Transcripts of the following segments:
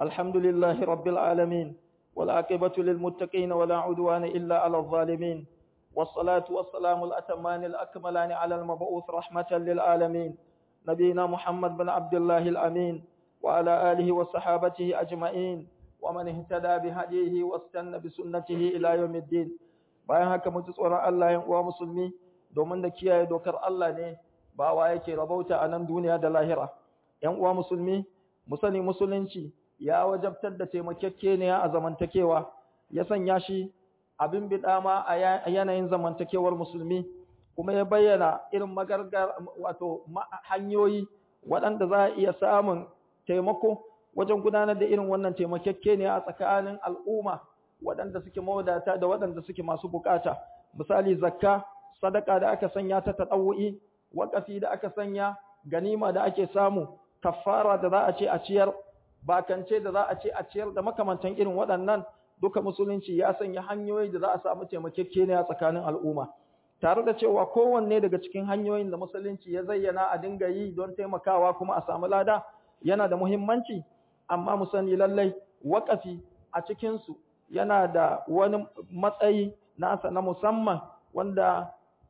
الحمد لله رب العالمين والعاقبة للمتقين ولا عدوان إلا على الظالمين والصلاة والسلام الأتمان الأكملان على المبعوث رحمة للعالمين نبينا محمد بن عبد الله الأمين وعلى آله وصحابته أجمعين ومن اهتدى بهديه واستنى بسنته إلى يوم الدين bayan haka mu ji tsoron Allah yan uwa musulmi domin da kiyaye dokar Allah ne ba wa yake rabauta a nan duniya da lahira yan uwa musulmi mu sani musulunci ya wajabtar da taimakekeniya a zamantakewa ya sanya shi abin bidama a yanayin zamantakewar musulmi kuma ya bayyana irin magargar wato hanyoyi waɗanda za a iya samun taimako wajen gudanar da irin wannan taimakekeniya a tsakanin al'umma waɗanda suke mawadata da waɗanda suke masu bukata misali zakka sadaka da aka sanya ta tadawu'i waƙafi da aka sanya ganima da ake samu kafara da za a ce a ciyar bakance da za a ce a ciyar da makamantan irin waɗannan duka musulunci ya sanya hanyoyi da za a samu taimakekeniya tsakanin al'umma tare da cewa kowanne daga cikin hanyoyin da musulunci ya zayyana a dinga yi don taimakawa kuma a samu lada yana da muhimmanci amma mu sani lallai waƙafi a cikinsu yana da wani matsayi nasa na musamman wanda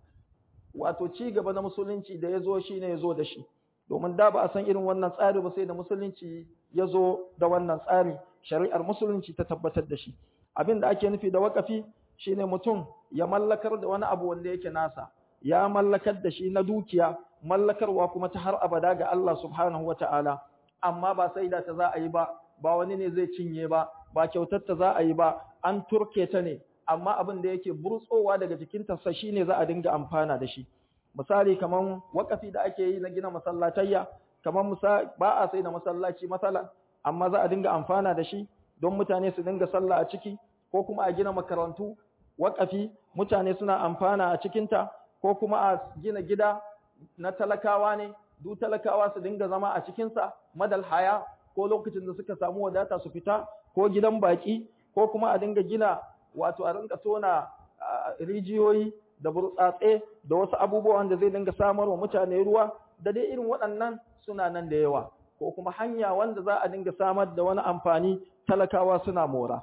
wato ci gaba na musulunci da ya zo shi ne ya zo da shi domin da ba a san irin wannan tsari ba sai da musulunci ya zo da wannan tsari shari'ar musulunci ta tabbatar da shi abin da ake nufi da waƙafi shine mutum ya mallakar da wani abu wanda yake nasa ya mallakar da shi na dukiya mallakarwa kuma ta har abada ga Allah subhanahu wata'ala amma ba sai da ta za a yi ba ba wani ne zai cinye ba ba kyautar ta za a yi ba an turke ta ne amma abin da yake burtsowa daga jikinta sa shine za a dinga amfana da shi misali kaman wakafi da ake yi na gina masallatayya kaman misali ba a sai da masallaci masala amma za a dinga amfana da shi don mutane su dinga sallah a ciki ko kuma a gina makarantu wakafi mutane suna amfana a cikinta ko kuma a gina gida na talakawa ne du talakawa su dinga zama a cikinsa madal haya ko lokacin da suka samu wadata su fita ko gidan baki ko kuma a dinga gina wato a rinka tona rijiyoyi da burtsatse da wasu abubuwan da zai dinga samar wa mutane ruwa da dai irin waɗannan suna nan da yawa ko kuma hanya wanda za a dinga samar da wani amfani talakawa suna mora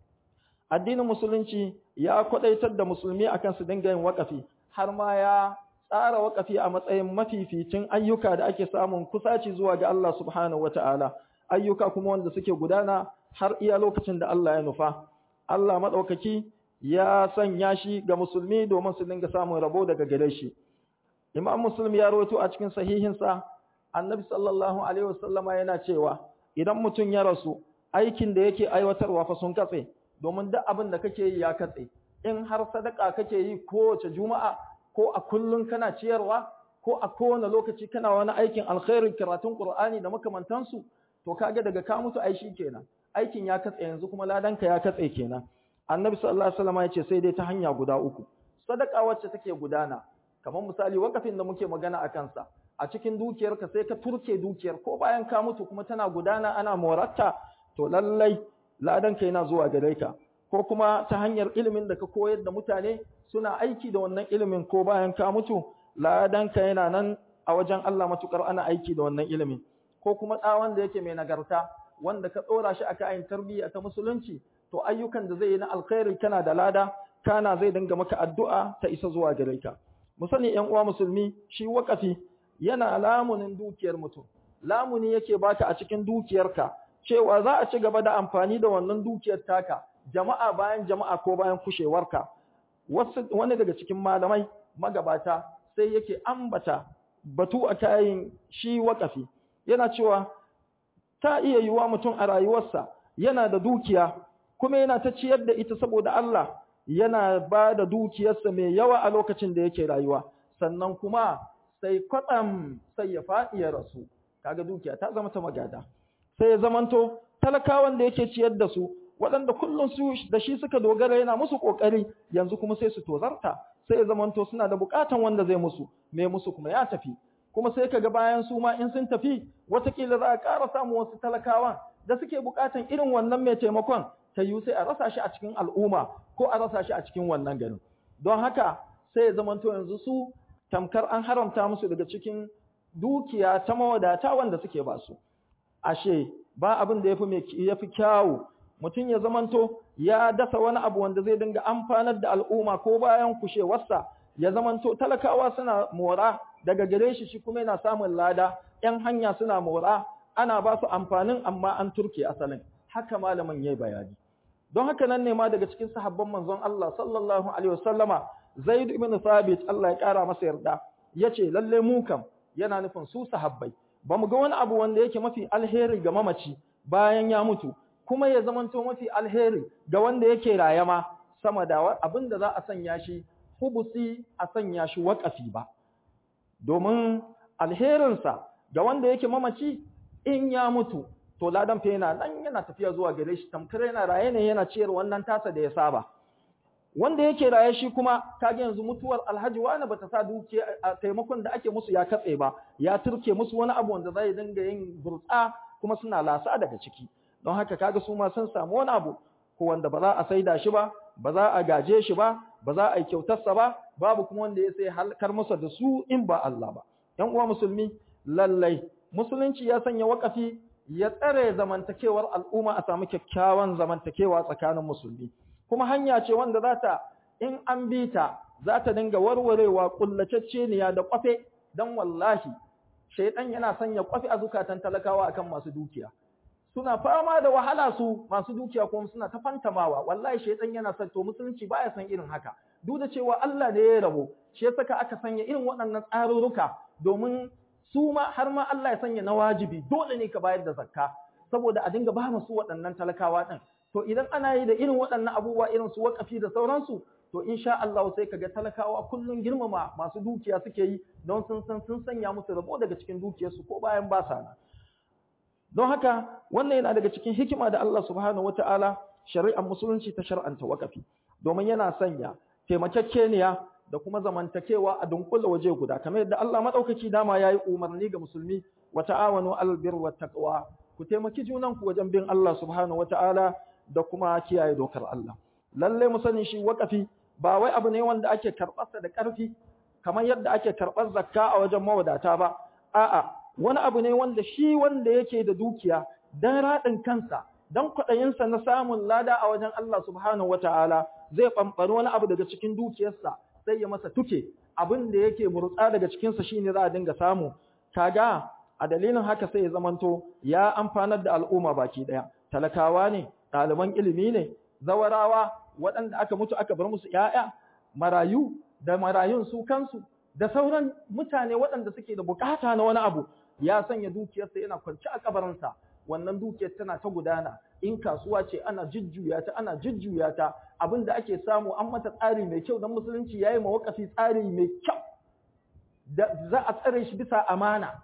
addinin musulunci ya kwadaitar da musulmi akan su dinga yin wakafi har ma ya tsara wakafi a matsayin mafificin ayyuka da ake samun kusaci zuwa ga Allah subhanahu wata'ala ayyuka kuma wanda suke gudana har iya lokacin da Allah ya nufa Allah maɗaukaki ya sanya shi ga musulmi domin su dinga samun rabo daga gare shi. Imam Muslim ya rawaito a cikin sahihinsa, Annabi sallallahu alaihi wasallama yana cewa idan mutum ya rasu, aikin da yake aiwatarwa fa sun katse, domin duk abin da kake yi ya katse. In har sadaka kake yi kowace juma'a ko a kullum kana ciyarwa ko a kowane lokaci kana wani aikin alkhairin karatun Qur'ani da makamantansu, to kaga daga ka mutu ai shi kenan. aikin ya katse yanzu kuma ladanka ya katse kenan annabi sallallahu alaihi wasallam ya ce sai dai ta hanya guda uku sadaka wacce take gudana kamar misali wakafin da muke magana akan sa a cikin dukiyarka sai ka turke dukiyar ko bayan ka mutu kuma tana gudana ana moratta to lallai ladanka yana zuwa gare ka ko kuma ta hanyar ilimin da ka koyar da mutane suna aiki da wannan ilimin ko bayan ka mutu ladanka yana nan a wajen Allah matukar ana aiki da wannan ilimin ko kuma tsawon da yake mai nagarta wanda ka ɗora shi a kayan tarbiyya ta musulunci to ayyukan da zai yi na alkhairi kana da lada kana zai dinga maka addu'a ta isa zuwa gare ka mu sani ƴan uwa musulmi shi wakafi yana lamunin dukiyar mutum lamuni yake baka a cikin dukiyarka cewa za a ci gaba da amfani da wannan dukiyar taka jama'a bayan jama'a ko bayan kushewarka wasu wani daga cikin malamai magabata sai yake ambata batu a kayan shi wakafi yana cewa ta iya yiwa mutum a rayuwarsa yana da dukiya kuma yana ta ciyar da ita saboda Allah yana ba da dukiyarsa mai yawa a lokacin da yake rayuwa sannan kuma sai kwatsam sai ya faɗi ya rasu kaga dukiya ta zama ta magada sai ya zamanto talakawan da yake ciyar da su waɗanda kullum su da shi suka dogara yana musu ƙoƙari yanzu kuma sai su tozarta sai ya zamanto suna da buƙatan wanda zai musu mai musu kuma ya tafi kuma sai kaga bayan su ma in sun tafi watakila za a ƙara samun wasu talakawan da suke buƙatan irin wannan mai taimakon ta yiwu sai a rasa shi a cikin al'umma ko a rasa shi a cikin wannan garin don haka sai ya zamanto yanzu su tamkar an haramta musu daga cikin dukiya ta mawadata wanda suke ba su ashe ba abin da ya fi kyawu mutum ya zamanto ya dasa wani abu wanda zai dinga amfanar da al'umma ko bayan kushewarsa ya zamanto talakawa suna mora daga gare shi shi kuma yana samun lada ‘yan hanya suna mora ana ba su amfanin amma an turke asalin haka malamin ya yi bayani don haka nan ne ma daga cikin sahabban manzon Allah sallallahu alaihi wasallama Zaid ibn Thabit Allah ya kara masa yarda yace lalle mu kam yana nufin su sahabbai ba mu ga wani abu wanda yake mafi alheri ga mamaci bayan ya mutu kuma ya zamanto mafi alheri ga wanda yake rayama sama da abin da za a sanya shi hubusi a sanya shi waƙafi ba domin alherinsa ga wanda yake mamaci in ya mutu to ladan fa yana nan yana tafiya zuwa gare shi tamkar yana raye ne yana ciyar wannan tasa da ya saba wanda yake raye shi kuma kage yanzu mutuwar alhaji wani bata sa dukiya a taimakon da ake musu ya katse ba ya turke musu wani abu wanda zai dinga yin burtsa kuma suna lasa daga ciki don haka kaga su ma sun samu wani abu ko wanda ba za a saida shi ba ba za a gaje shi ba ba za a yi kyautarsa ba babu kuma wanda ya sai halkar masa da su in ba Allah ba ƴan uwa musulmi lallai musulunci ya sanya wakafi ya tsare zamantakewar al'umma a samu kyakkyawan zamantakewa tsakanin musulmi kuma hanya ce wanda za ta in an bi ta za ta dinga warwarewa kullacecceniya da kwafe dan wallahi shaidan yana sanya kwafe a zukatan talakawa akan masu dukiya suna fama da wahala su masu dukiya kuma suna ta fantamawa wallahi shaitan yana son to musulunci baya san irin haka duk da cewa Allah ne ya rabo shi ya saka aka sanya irin waɗannan tsarurruka domin su ma har ma Allah ya sanya na wajibi dole ne ka bayar da zakka saboda a dinga ba su waɗannan talakawa din to idan ana yi da irin waɗannan abubuwa irin su wakafi da sauransu to insha Allah sai kaga talakawa kullun girmama masu dukiya suke yi don sun san sun sanya musu rabo daga cikin dukiyarsu ko bayan ba sa nan don haka wannan yana daga cikin hikima da Allah subhanahu wataala shari'ar musulunci ta shar'anta wakafi domin yana sanya taimakekeniya da kuma zamantakewa a dunkula waje guda kamar yadda Allah madaukaki dama yayi umarni ga musulmi wa ta'awanu 'alal birri wat taqwa ku taimaki junanku wajen bin Allah subhanahu wataala da kuma kiyaye dokar Allah lalle mu sani shi wakafi ba wai abu ne wanda ake karɓarsa da ƙarfi kamar yadda ake karɓar zakka a wajen mawadata ba a'a wani abu ne wanda shi wanda yake da dukiya dan raɗin kansa dan kwaɗayinsa na samun lada a wajen Allah subhanahu wata'ala zai ɓamɓari wani abu daga cikin dukiyarsa sai ya masa tuke abin da yake murtsa daga cikinsa shine za a dinga samu kaga a dalilin haka sai ya zamanto ya amfanar da al'umma baki ɗaya talakawa ne ɗaliban ilimi ne zawarawa waɗanda aka mutu aka bar musu ‘ya'ya marayu da marayun su kansu da sauran mutane waɗanda suke da bukata na wani abu ya sanya dukiyarsa yana kwanci a kabarinsa wannan dukiyar tana ta gudana in kasuwa ce ana jujjuya ta ana jujjuya ta abin da ake samu an mata tsari mai kyau don musulunci ya yi mawakafi tsari mai kyau da za a tsare shi bisa amana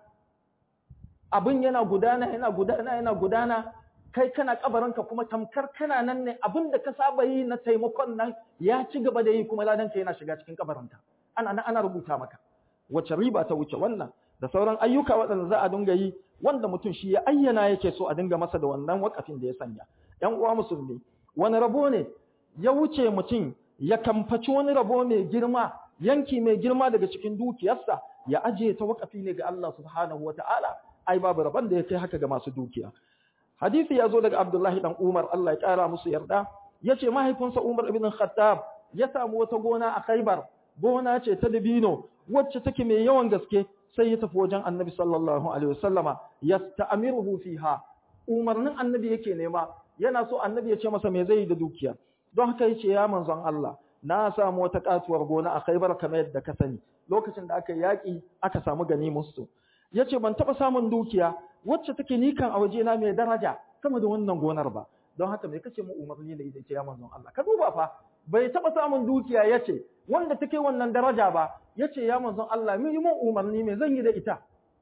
abin yana gudana yana gudana yana gudana kai kana kabarinka kuma tamkar kana nan ne abin da ka saba yi na taimakon nan ya ci gaba da yi kuma ladanka yana shiga cikin kabarinka ana nan ana rubuta maka wace riba ta wuce wannan da sauran ayyuka waɗanda za a dinga yi wanda mutum shi ya ayyana yake so a dinga masa da wannan wakafin da ya sanya ƴan uwa musulmi wani rabo ne ya wuce mutum ya kamfaci wani rabo mai girma yanki mai girma daga cikin dukiyarsa ya ajiye ta wakafi ne ga Allah subhanahu wataala ai babu rabon da ya kai haka ga masu dukiya hadisi ya zo daga Abdullahi dan Umar Allah ya kara musu yarda yace mahaifinsa Umar ibn Khattab ya samu wata gona a Khaibar gona ce ta dabino wacce take mai yawan gaske sai ya tafi wajen Annabi sallallahu alaihi wasallama yasta'miruhu fiha umarnin Annabi yake nema yana so Annabi ya ce masa me zai yi da dukiya don haka yace ya manzon Allah na samu wata katuwar gona a Khaibar kamar yadda ka sani lokacin da aka yaki aka samu ganimusu yace ban taba samun dukiya wacce take nikan a wajena mai daraja sama da wannan gonar ba don haka me kace mu umarni da ita ce ya manzon Allah ka duba fa bai taba samun dukiya yace wanda take wannan daraja ba yace ya manzon Allah mu yi mun umarni me zan yi da ita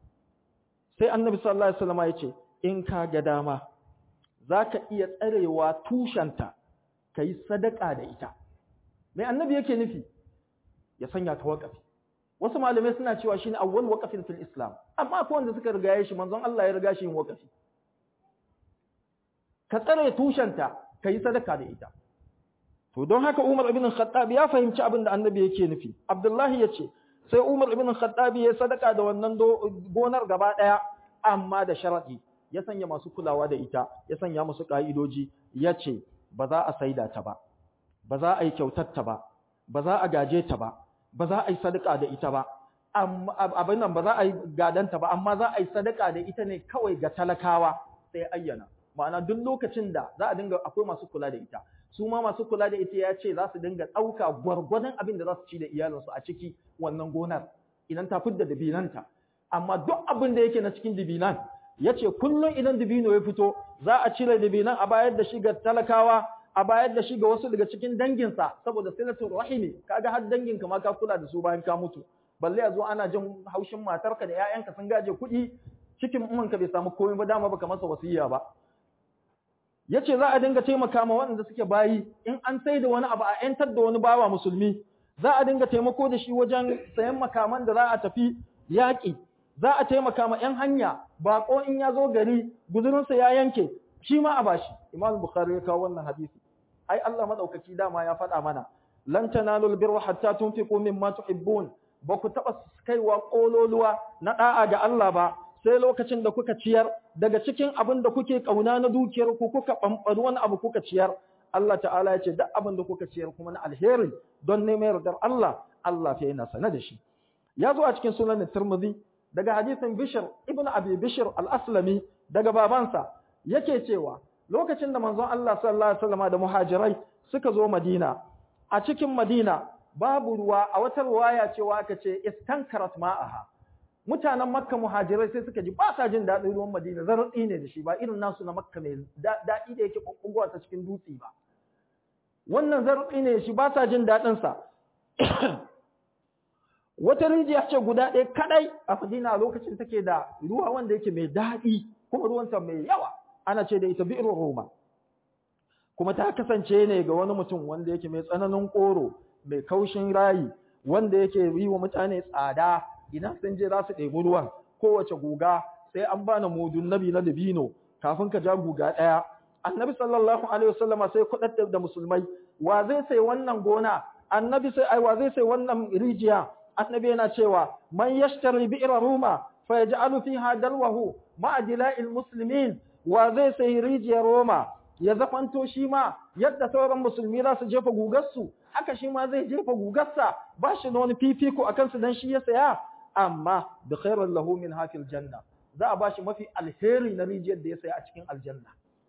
sai annabi sallallahu alaihi wasallam yace in ka ga dama zaka iya tsarewa tushenta kai sadaka da ita mai annabi yake nufi ya sanya ta waqafi wasu malamai suna cewa shine awwal waqafin fil islam amma akwai wanda suka rigaye shi manzon Allah ya riga shi yin waqafi ka tsare tushenta kai sadaka da ita to don haka Umar ibn Khattab ya fahimci abin da annabi yake nufi Abdullahi yace sai Umar ibn Khattab ya sadaka da wannan gonar gaba daya amma da sharadi ya sanya masu kulawa da ita ya sanya musu ka'idoji ya ce ba za a saida ta ba ba za a yi kyautar ta ba ba za a gaje ta ba ba za a yi sadaka da ita ba abin nan ba za a yi gadanta ba amma za a yi sadaka da ita ne kawai ga talakawa sai ayyana ma'ana duk lokacin da za a dinga akwai masu kula da ita su ma masu kula da ita ya ce za su dinga ɗauka gwargwadon abin da za su ci da iyalinsu a ciki wannan gonar idan ta fidda dabinanta amma duk abin da yake na cikin dabinan ya ce kullum idan dabino ya fito za a cire dabinan a bayar da shi ga talakawa a bayar da shi ga wasu daga cikin danginsa saboda silatul rahimi kaga har danginka ma ka kula da su bayan ka mutu balle a zo ana jin haushin matarka da 'ya'yanka sun gaje kuɗi cikin umanka bai samu komai ba dama baka masa wasiya ba yace za a dinga taimaka ma waɗanda suke bayi in an sai da wani abu a yantar da wani bawa musulmi za a dinga taimako da shi wajen sayan makaman da za a tafi yaƙi za a taimaka ma 'yan hanya baƙo in ya zo gari guzurinsa ya yanke shi ma a bashi imam bukhari ya kawo wannan hadisi ai Allah madaukaki dama ya faɗa mana lan tanalul birra hatta tunfiqu mimma tuhibbun ba ku taɓa kaiwa ƙololuwa na ɗa'a ga Allah ba sai lokacin da kuka ciyar daga cikin abin da kuke ƙauna na dukiyar ku kuka ɓamɓari wani abu kuka ciyar Allah ta'ala ya ce duk abin da kuka ciyar kuma na alheri don neman yardar Allah Allah fa yana sane da shi ya zo a cikin sunan Tirmidhi daga hadisin Bishr ibn Abi Bishr al-Aslami daga babansa yake cewa lokacin da manzon Allah sallallahu alaihi wasallam da muhajirai suka zo Madina a cikin Madina babu ruwa a wata ruwaya cewa aka ce istankarat ma'aha mutanen makka muhajirai sai suka ji ba sa jin daɗin ruwan madina zartsi ne da shi ba irin nasu na makka mai daɗi da yake ɓuɓɓugowa ta cikin dutse ba wannan zartsi ne shi ba sa jin daɗin sa wata rijiya ce guda ɗaya kadai a madina a lokacin take da ruwa wanda yake mai daɗi kuma ruwanta mai yawa ana ce da ita bi'ir roma kuma ta kasance ne ga wani mutum wanda yake mai tsananin koro mai kaushin rayi wanda yake yi wa mutane tsada idan sun je za su ɗebi ruwan kowace guga sai an bani mudun nabi na dabino kafin ka ja guga ɗaya annabi sallallahu alaihi wasallama sai kuɗaɗɗar da musulmai wa zai sai wannan gona annabi sai ai wa zai sai wannan rijiya annabi yana cewa man yashtari bi'ra ruma fa yaj'alu fiha dalwahu ma'a dila'il muslimin wa zai sai rijiyar roma ya zafanto shi ma yadda sauran musulmi za su jefa gugarsu haka shi ma zai jefa gugarsa ba shi da wani fifiko a kansu don shi ya saya amma da khairun lahu min hafil janna za a ba shi mafi alheri na rijiyar da ya saya a cikin aljanna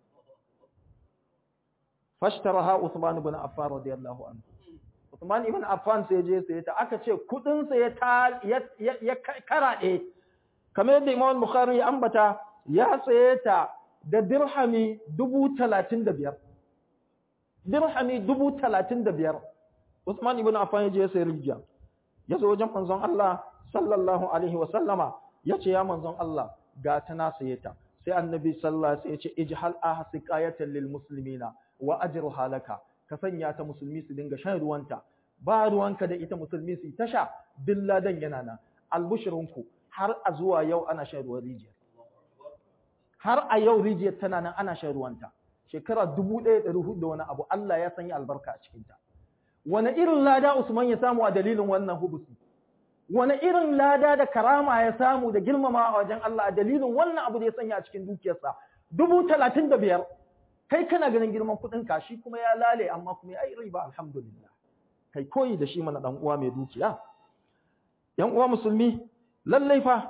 fashtaraha Usman ibn Affan radiyallahu anhu Usman ibn Affan sai je sai ta aka ce kudin sa ya ta ya karaɗe kamar yadda Imam Bukhari ya ambata ya saye ta da dirhami dubu talatin da biyar. Dirhami dubu talatin da biyar. Usman ibn Affan ya je ya sayi rijiya. Ya zo wajen manzon Allah sallallahu alaihi wa sallama ya ce ya manzon Allah ga ta na saye ta. Sai annabi sallallahu alaihi ya ce ijhal ahsiqayatan lil muslimina wa ajru halaka. Ka sanya ta musulmi su dinga shan ruwanta. Ba ruwanka da ita musulmi su ta sha billadan yana nan. Albushirinku har a zuwa yau ana shan ruwan rijiya. har a yau rijiyar tana nan ana shan ruwanta shekara dubu ɗaya ɗari hudu da wani abu Allah ya sanya albarka a cikinta wani irin lada Usman ya samu a dalilin wannan hubusi wani irin lada da karama ya samu da girmama a wajen Allah a dalilin wannan abu da ya sanya a cikin dukiyarsa dubu talatin da biyar kai kana ganin girman kuɗin ka shi kuma ya lale amma kuma ya yi riba alhamdulillah kai koyi da shi mana ɗan uwa mai dukiya ‘yan uwa musulmi lallai fa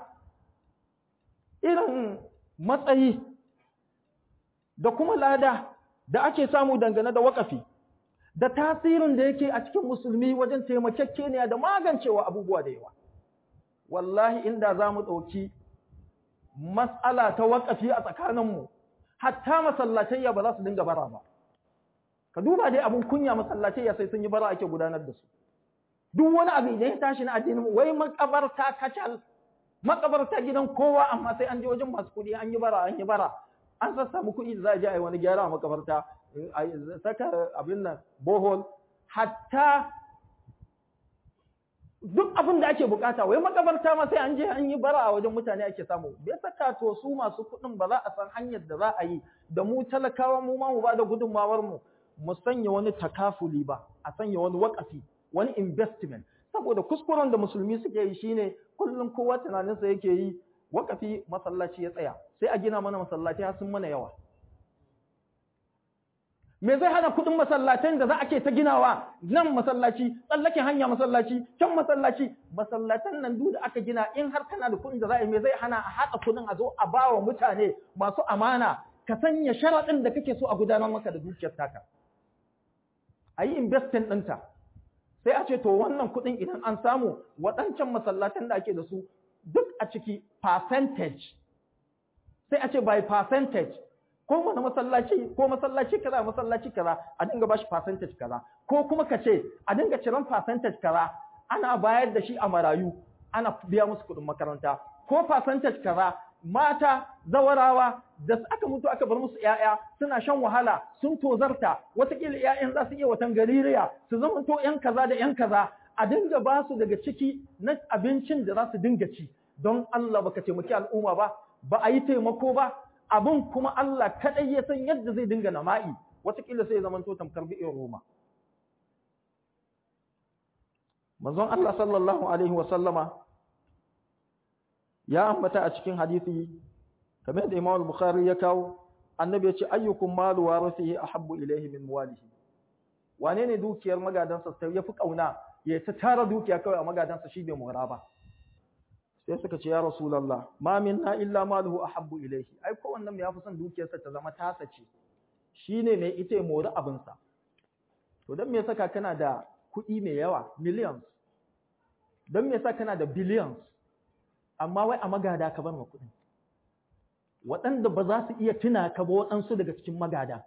irin matsayi da kuma lada da ake samu dangane da wakafi da tasirin da yake a cikin musulmi wajen taimakekeniya da magancewa abubuwa da yawa wallahi inda za mu ɗauki matsala ta wakafi a tsakaninmu hatta masallatayya ba za su dinga bara ba ka duba dai abin kunya masallatayya sai sun yi bara ake gudanar da su duk wani abu da ya tashi na addinin wai makabarta kacal makabarta gidan kowa amma sai an je wajen masu kuɗi an yi bara an yi bara an sassamu kuɗi da za a je a yi wani gyara a makabarta a saka abin nan bohol hatta duk abin da ake bukata wai makabarta ma sai an je an yi bara a wajen mutane ake samu bai saka to su masu kuɗin ba za a san hanyar da za a yi da mu talakawa mu ma mu ba da gudunmawar mu mu sanya wani takafuli ba a sanya wani wakafi wani investment saboda kuskuren da musulmi suke yi shine kullum kowa tunaninsa yake yi wakafi masallaci ya tsaya sai a gina mana masallatai har sun mana yawa me zai hana kudin masallatan da za a ke ta ginawa nan masallaci tsallake hanya masallaci can masallaci masallatan nan duk da aka gina in har kana da kudin da za a yi me zai hana a haɗa kudin a zo a ba wa mutane masu amana ka sanya sharaɗin da kake so a gudanar maka da dukiyar taka a yi investing ɗinta sai a ce to wannan kudin idan an samu waɗancan masallatan da ake da su duk a ciki percentage sai a ce by percentage ko wani masallaci ko masallaci kaza masallaci kaza a dinga bashi percentage kaza ko kuma ka ce a dinga ciran percentage kaza ana bayar da shi a marayu ana biya musu kuɗin makaranta ko percentage kaza mata zawarawa da aka mutu aka bar musu ƴaƴa suna shan wahala sun tozarta watakila ƴaƴan za su iya watan gaririya su zama to ƴan kaza da ƴan kaza a dinga ba su daga ciki na abincin da za su dinga ci don Allah baka taimaki al'umma ba ba a yi taimako ba abin kuma Allah kaɗai ya san yadda zai dinga nama'i watakila sai ya zama to tamkar bi'in Roma. Manzon Allah sallallahu Alaihi wasallama ya ambata a cikin hadisi, kamar da Imam Bukhari ya kawo, annabi ya ce ayyukun malu wa rasihi ahabbu ilaihi min walihi. Wane ne dukiyar magadansa ya fi ƙauna ya ta tara dukiya kawai a magadansa shi bai mora ba. sai suka ce ya rasulullah ma minna illa maluhu ahabbu ilayhi ai ko wannan ya fi son dukiyarsa ta zama tasa ce shine mai ita ya mori abin sa to dan me yasa kana da kuɗi mai yawa millions dan me yasa kana da billions amma wai a magada ka bar ma kuɗin waɗanda ba za su iya tuna ka ba waɗansu daga cikin magada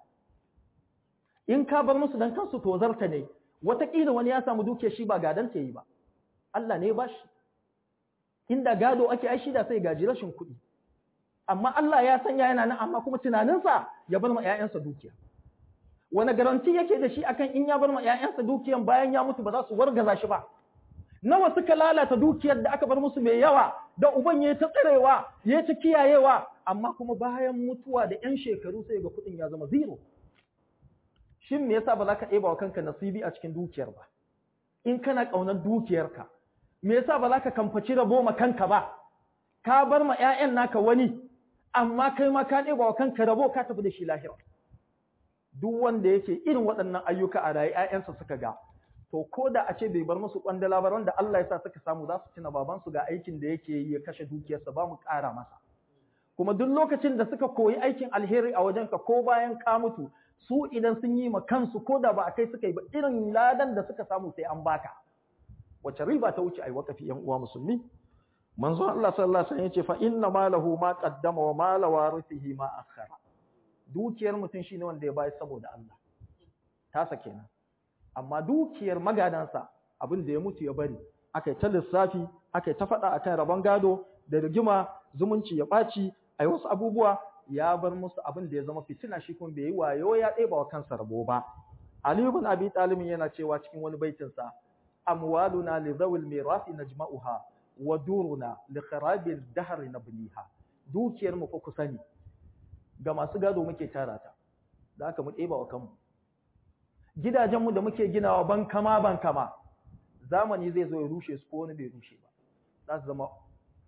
in ka bar musu dan kansu to zarta ne wataƙila wani ya samu dukiyar shi ba gadan ta yi ba Allah ne ya bashi inda gado ake aishi da sai gaji rashin kuɗi amma Allah ya sanya yana nan amma kuma tunaninsa ya bar ma ƴaƴansa dukiya wani garanti yake da shi akan in ya bar ma ƴaƴansa dukiyan bayan ya mutu ba za su wargaza shi ba nawa suka lalata dukiyar da aka bar musu mai yawa da uban ya ta tsarewa ya ta kiyayewa amma kuma bayan mutuwa da ƴan shekaru sai ga kuɗin ya zama zero shin me yasa ba za ka ɗeba wa kanka nasibi a cikin dukiyar ba in kana ƙaunar dukiyarka me yasa ba za ka kamfaci rabo ma kanka ba ka bar ma ƴaƴan naka wani amma kai ma ka ɗeba wa kanka rabo ka tafi da shi lahira duk wanda yake irin waɗannan ayyuka a rayu ƴaƴansa suka ga to ko da a ce bai bar musu kwandala ba wanda Allah ya sa suka samu za su tuna baban su ga aikin da yake yi ya kashe dukiyarsa ba mu ƙara masa kuma duk lokacin da suka koyi aikin alheri a wajenka ko bayan ka mutu su idan sun yi ma kansu ko da ba a kai suka yi ba irin ladan da suka samu sai an baka wace riba ta wuce ai wakafi yan uwa musulmi manzo Allah sallallahu alaihi wasallam yace fa inna malahu ma qaddama wa mala warithihi ma akhara dukiyar mutum shine wanda ya bayar saboda Allah tasa kenan amma dukiyar magadansa abin da ya mutu ya bari akai ta lissafi akai ta faɗa akan rabon gado da rigima zumunci ya ɓaci ai wasu abubuwa ya bar musu abin da ya zama fitina shi kuma bai yi wayo ya ɗeba wa kansa rabo ba Ali ibn Abi Talib yana cewa cikin wani baitinsa amwaluna li dhawil mirasi najma'uha wa duruna li kharabil dahr nabniha dukiyar mu fa ku sani ga masu gado muke tara ta da haka mu ɗeba wa kanmu gidajen mu da muke ginawa ban kama ban kama zamani zai zo ya rushe su ko wani bai rushe ba za su zama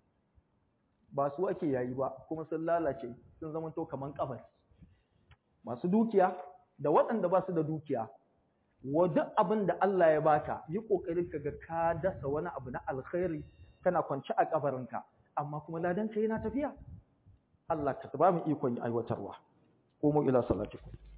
ba su ake yayi ba kuma sun lalace sun zama to kaman kabari masu dukiya da waɗanda ba su da dukiya wa duk abin da Allah ya baka yi kokarin ka ga ka dasa wani abu na alkhairi kana kwance a kabarinka amma kuma ladan ka yana tafiya Allah ka ba mu ikon aiwatarwa ko mu ila salatikum